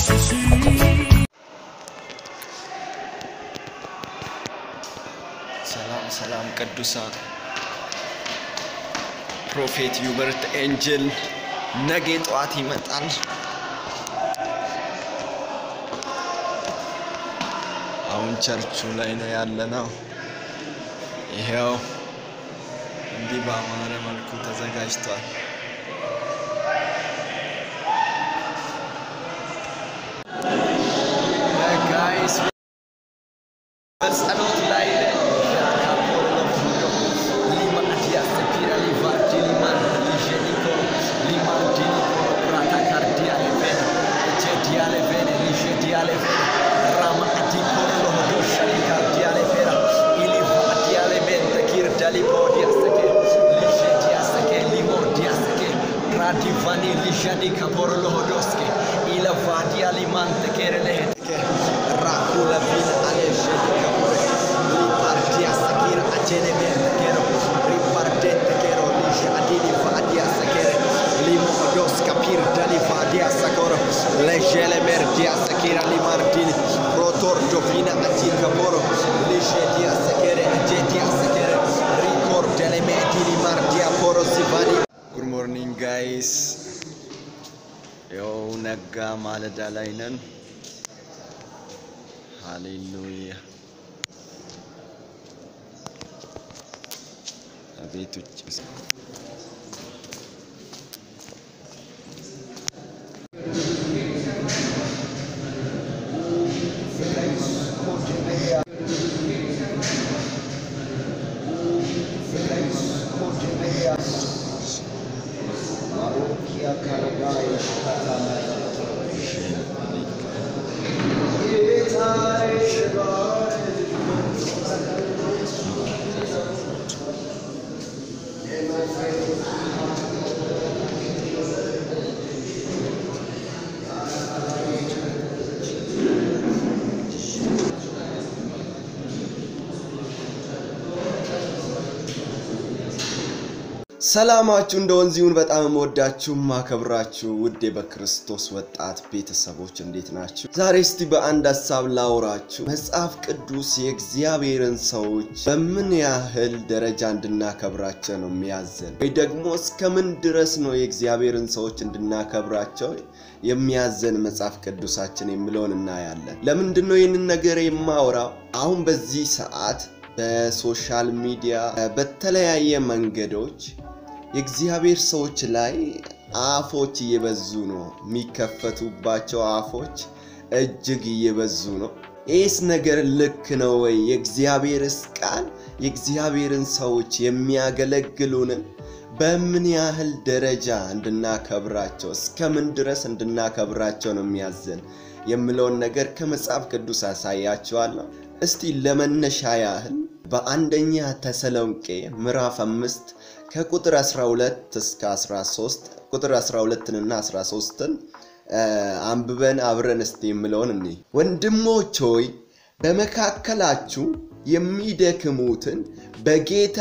ሰላም ሰላም ቅዱሳን ፕሮፌት ዩበርት ኤንጅል ነገ ጠዋት ይመጣል። አሁን ቸርቹ ላይ ነው ያለነው። ይሄው እንዲህ በአማረ መልኩ ተዘጋጅቷል። ጋይስ በጸሎት ላይ ነን። Divani lishadi kaporo lohodoske ila vadia limante kere lehetke rakula vin aleshedi kapore lipartia sakira atene mente kero ripardente kero lisha adini vadia sakere limo odoska pir dali vadia sakoro legele merdia sakira limardini rotor dovina ati kaporo lisha dia sakere jetia sakere rikor dele medini mardia poro sivani ጉድ ሞርኒንግ ጋይስ ያው ነጋ ማለዳ ላይ ነን። ሃሌሉያ አቤት ውጭ ሰላማችሁ እንደ ወንዝ ይሁን። በጣም የምወዳችሁ ማከብራችሁ ውዴ በክርስቶስ ወጣት ቤተሰቦች እንዴት ናችሁ? ዛሬ እስቲ በአንድ ሀሳብ ላውራችሁ። መጽሐፍ ቅዱስ የእግዚአብሔርን ሰዎች በምን ያህል ደረጃ እንድናከብራቸው ነው የሚያዘን፣ ወይ ደግሞ እስከምን ድረስ ነው የእግዚአብሔርን ሰዎች እንድናከብራቸው የሚያዘን መጽሐፍ ቅዱሳችን የሚለውን እናያለን። ለምንድን ነው ይህንን ነገር የማወራው? አሁን በዚህ ሰዓት በሶሻል ሚዲያ በተለያየ መንገዶች የእግዚአብሔር ሰዎች ላይ አፎች እየበዙ ነው። የሚከፈቱባቸው አፎች እጅግ እየበዙ ነው። ይህስ ነገር ልክ ነው ወይ? የእግዚአብሔርስ ቃል የእግዚአብሔርን ሰዎች የሚያገለግሉንን በምን ያህል ደረጃ እንድናከብራቸው እስከምን ድረስ እንድናከብራቸው ነው የሚያዘን የምለውን ነገር ከመጽሐፍ ቅዱስ አሳያችኋለሁ። እስቲ ለመነሻ ያህል በአንደኛ ተሰሎንቄ ምዕራፍ አምስት ከቁጥር 12 እስከ 13 ቁጥር 12ንና 13ን አንብበን አብረን እስቲ የምለውን እኔ ወንድሞች ሆይ በመካከላችሁ የሚደክሙትን በጌታ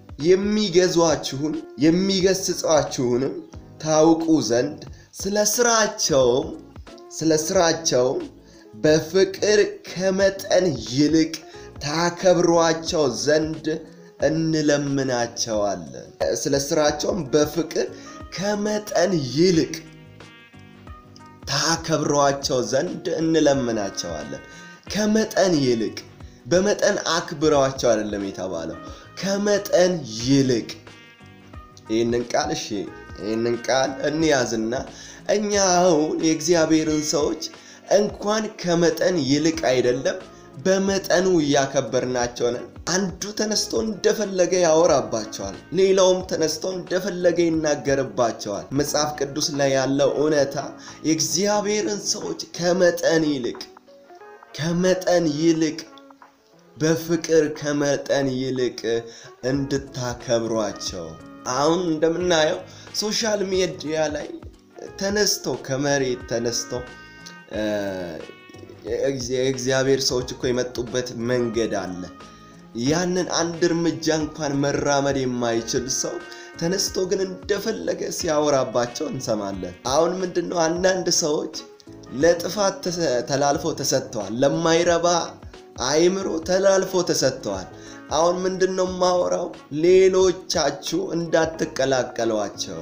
የሚገዟችሁን የሚገስጿችሁንም ታውቁ ዘንድ ስለ ስራቸውም ስለ ስራቸውም በፍቅር ከመጠን ይልቅ ታከብሯቸው ዘንድ እንለምናቸዋለን። ስለ ስራቸውም በፍቅር ከመጠን ይልቅ ታከብሯቸው ዘንድ እንለምናቸዋለን። ከመጠን ይልቅ በመጠን አክብረዋቸው አይደለም የተባለው፣ ከመጠን ይልቅ። ይህንን ቃል እሺ፣ ይህንን ቃል እንያዝና እኛ አሁን የእግዚአብሔርን ሰዎች እንኳን ከመጠን ይልቅ አይደለም በመጠኑ እያከበርናቸው ነን። አንዱ ተነስቶ እንደፈለገ ያወራባቸዋል፣ ሌላውም ተነስቶ እንደፈለገ ይናገርባቸዋል። መጽሐፍ ቅዱስ ላይ ያለው እውነታ የእግዚአብሔርን ሰዎች ከመጠን ይልቅ ከመጠን ይልቅ በፍቅር ከመጠን ይልቅ እንድታከብሯቸው አሁን እንደምናየው ሶሻል ሚዲያ ላይ ተነስተው ከመሬት ተነስተው የእግዚአብሔር ሰዎች እኮ የመጡበት መንገድ አለ። ያንን አንድ እርምጃ እንኳን መራመድ የማይችል ሰው ተነስቶ ግን እንደፈለገ ሲያወራባቸው እንሰማለን። አሁን ምንድን ነው አንዳንድ ሰዎች ለጥፋት ተላልፎ ተሰጥተዋል። ለማይረባ አይምሮ ተላልፎ ተሰጥተዋል። አሁን ምንድን ነው የማወራው? ሌሎቻችሁ እንዳትቀላቀሏቸው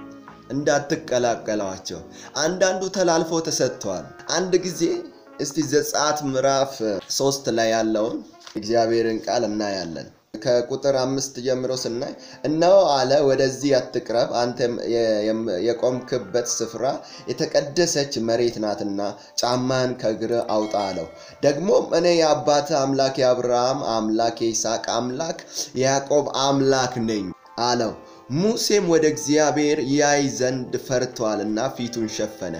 እንዳትቀላቀሏቸው። አንዳንዱ ተላልፎ ተሰጥተዋል። አንድ ጊዜ እስቲ ዘጸአት ምዕራፍ ሶስት ላይ ያለውን እግዚአብሔርን ቃል እናያለን። ከቁጥር አምስት ጀምሮ ስናይ እነሆ አለ ወደዚህ አትቅረብ፣ አንተ የቆምክበት ስፍራ የተቀደሰች መሬት ናትና ጫማን ከእግር አውጣ አለው። ደግሞም እኔ የአባትህ አምላክ የአብርሃም አምላክ የይስሐቅ አምላክ የያዕቆብ አምላክ ነኝ አለው። ሙሴም ወደ እግዚአብሔር ያይ ዘንድ ፈርቷልና ፊቱን ሸፈነ።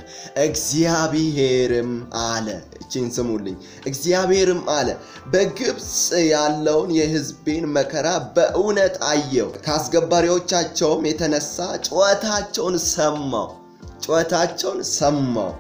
እግዚአብሔርም አለ፣ እቺን ስሙልኝ። እግዚአብሔርም አለ በግብፅ ያለውን የሕዝቤን መከራ በእውነት አየው፣ ከአስገባሪዎቻቸውም የተነሳ ጩኸታቸውን ሰማው ጩኸታቸውን ሰማው፣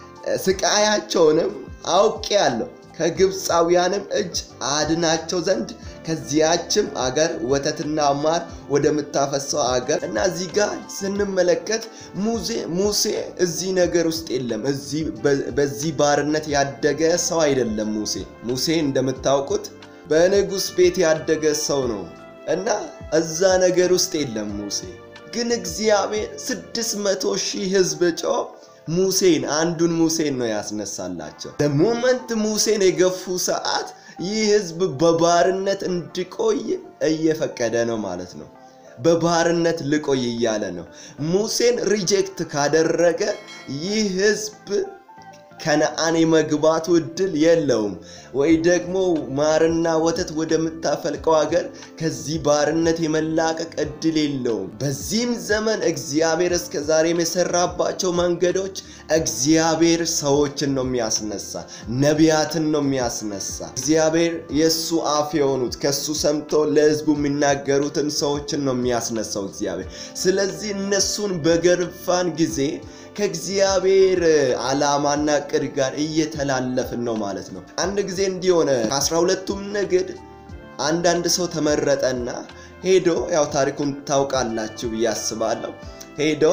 ስቃያቸውንም አውቄአለሁ። ከግብፃውያንም እጅ አድናቸው ዘንድ ከዚያችም አገር ወተትና ማር ወደምታፈሰው አገር እና እዚህ ጋር ስንመለከት ሙሴ ሙሴ እዚህ ነገር ውስጥ የለም። በዚህ ባርነት ያደገ ሰው አይደለም። ሙሴ ሙሴ እንደምታውቁት በንጉሥ ቤት ያደገ ሰው ነው እና እዛ ነገር ውስጥ የለም። ሙሴ ግን እግዚአብሔር ስድስት መቶ ሺህ ህዝብ ጮ ሙሴን አንዱን ሙሴን ነው ያስነሳላቸው። በሞመንት ሙሴን የገፉ ሰዓት ይህ ህዝብ በባርነት እንዲቆይ እየፈቀደ ነው ማለት ነው። በባርነት ልቆይ እያለ ነው። ሙሴን ሪጀክት ካደረገ ይህ ህዝብ ከነአን የመግባቱ እድል የለውም፣ ወይ ደግሞ ማርና ወተት ወደምታፈልቀው ሀገር ከዚህ ባርነት የመላቀቅ እድል የለውም። በዚህም ዘመን እግዚአብሔር እስከ ዛሬም የሰራባቸው መንገዶች እግዚአብሔር ሰዎችን ነው የሚያስነሳ፣ ነቢያትን ነው የሚያስነሳ። እግዚአብሔር የእሱ አፍ የሆኑት ከእሱ ሰምቶ ለህዝቡ የሚናገሩትን ሰዎችን ነው የሚያስነሳው እግዚአብሔር። ስለዚህ እነሱን በገርፋን ጊዜ ከእግዚአብሔር ዓላማና ቅድ ጋር እየተላለፍን ነው ማለት ነው። አንድ ጊዜ እንዲሆነ ከአስራ ሁለቱም ነገድ አንዳንድ ሰው ተመረጠና ሄዶ ያው ታሪኩን ታውቃላችሁ ብዬ አስባለሁ። ሄዶ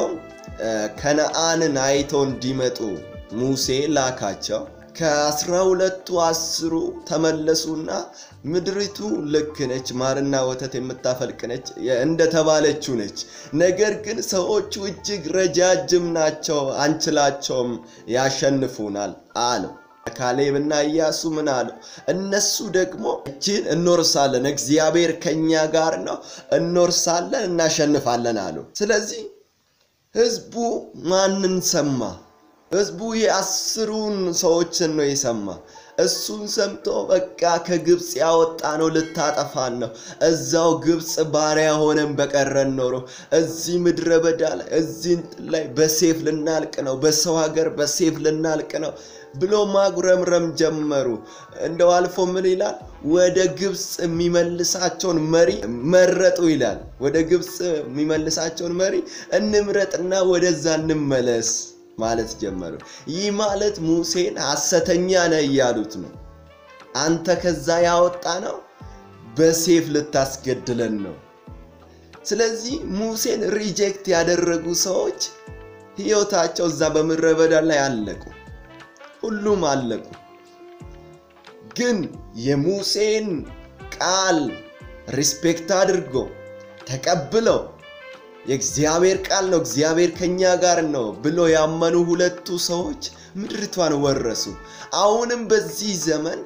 ከነአንን አይቶ እንዲመጡ ሙሴ ላካቸው። ከአስራ ሁለቱ አስሩ ተመለሱና ምድሪቱ ልክ ነች፣ ማርና ወተት የምታፈልቅ ነች እንደተባለችው ነች። ነገር ግን ሰዎቹ እጅግ ረጃጅም ናቸው፣ አንችላቸውም፣ ያሸንፉናል አለው። ካሌብና ኢያሱ ምን አለው? እነሱ ደግሞ እችን እንወርሳለን፣ እግዚአብሔር ከኛ ጋር ነው፣ እንወርሳለን፣ እናሸንፋለን አሉ። ስለዚህ ህዝቡ ማንን ሰማ? ህዝቡ የአስሩን ሰዎችን ነው የሰማ። እሱን ሰምቶ በቃ ከግብፅ ያወጣ ነው ልታጠፋን ነው፣ እዛው ግብፅ ባሪያ ሆነን በቀረን ኖሮ እዚህ ምድረ በዳ ላይ እዚህ እንትን ላይ በሴፍ ልናልቅ ነው፣ በሰው ሀገር በሴፍ ልናልቅ ነው ብሎ ማጉረምረም ጀመሩ። እንደው አልፎ ምን ይላል? ወደ ግብፅ የሚመልሳቸውን መሪ መረጡ ይላል። ወደ ግብፅ የሚመልሳቸውን መሪ እንምረጥና ወደዛ እንመለስ ማለት ጀመሩ። ይህ ማለት ሙሴን ሐሰተኛ ነህ እያሉት ነው። አንተ ከዛ ያወጣ ነው በሴፍ ልታስገድለን ነው። ስለዚህ ሙሴን ሪጀክት ያደረጉ ሰዎች ሕይወታቸው እዛ በምድረ በዳ ላይ አለቁ። ሁሉም አለቁ። ግን የሙሴን ቃል ሪስፔክት አድርጎ ተቀብለው የእግዚአብሔር ቃል ነው፣ እግዚአብሔር ከኛ ጋር ነው ብሎ ያመኑ ሁለቱ ሰዎች ምድሪቷን ወረሱ። አሁንም በዚህ ዘመን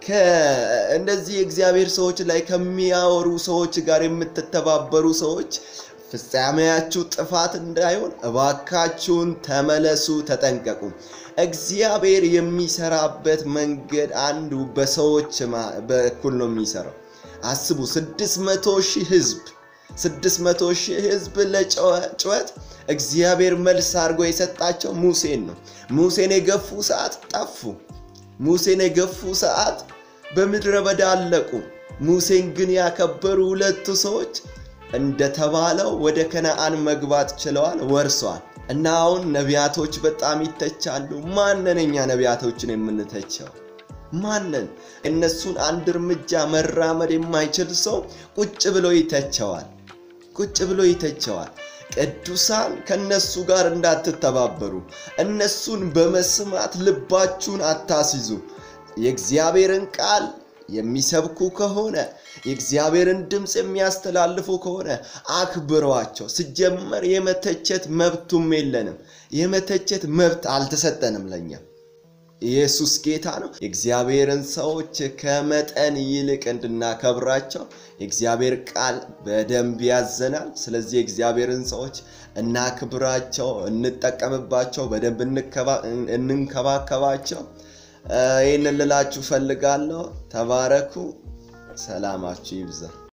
እንደዚህ የእግዚአብሔር ሰዎች ላይ ከሚያወሩ ሰዎች ጋር የምትተባበሩ ሰዎች ፍጻሜያችሁ ጥፋት እንዳይሆን እባካችሁን ተመለሱ፣ ተጠንቀቁ። እግዚአብሔር የሚሰራበት መንገድ አንዱ በሰዎች በኩል ነው የሚሰራው። አስቡ፣ ስድስት መቶ ሺህ ህዝብ ስድስት መቶ ሺህ ህዝብ ለጩኸት እግዚአብሔር መልስ አድርጎ የሰጣቸው ሙሴን ነው። ሙሴን የገፉ ሰዓት ጠፉ። ሙሴን የገፉ ሰዓት በምድረ በዳ አለቁ። ሙሴን ግን ያከበሩ ሁለቱ ሰዎች እንደተባለው ወደ ከነአን መግባት ችለዋል፣ ወርሰዋል። እና አሁን ነቢያቶች በጣም ይተቻሉ። ማንን እኛ ነቢያቶችን የምንተቸው ማንን? እነሱን አንድ እርምጃ መራመድ የማይችል ሰው ቁጭ ብሎ ይተቸዋል ቁጭ ብሎ ይተቸዋል። ቅዱሳን ከነሱ ጋር እንዳትተባበሩ፣ እነሱን በመስማት ልባችሁን አታስይዙ። የእግዚአብሔርን ቃል የሚሰብኩ ከሆነ የእግዚአብሔርን ድምፅ የሚያስተላልፉ ከሆነ አክብሯቸው። ሲጀመር የመተቸት መብቱም የለንም። የመተቸት መብት አልተሰጠንም ለኛ። ኢየሱስ ጌታ ነው። የእግዚአብሔርን ሰዎች ከመጠን ይልቅ እንድናከብራቸው የእግዚአብሔር ቃል በደንብ ያዘናል። ስለዚህ የእግዚአብሔርን ሰዎች እናክብራቸው፣ እንጠቀምባቸው፣ በደንብ እንንከባከባቸው። ይህንን ልላችሁ ፈልጋለሁ። ተባረኩ። ሰላማችሁ ይብዛ።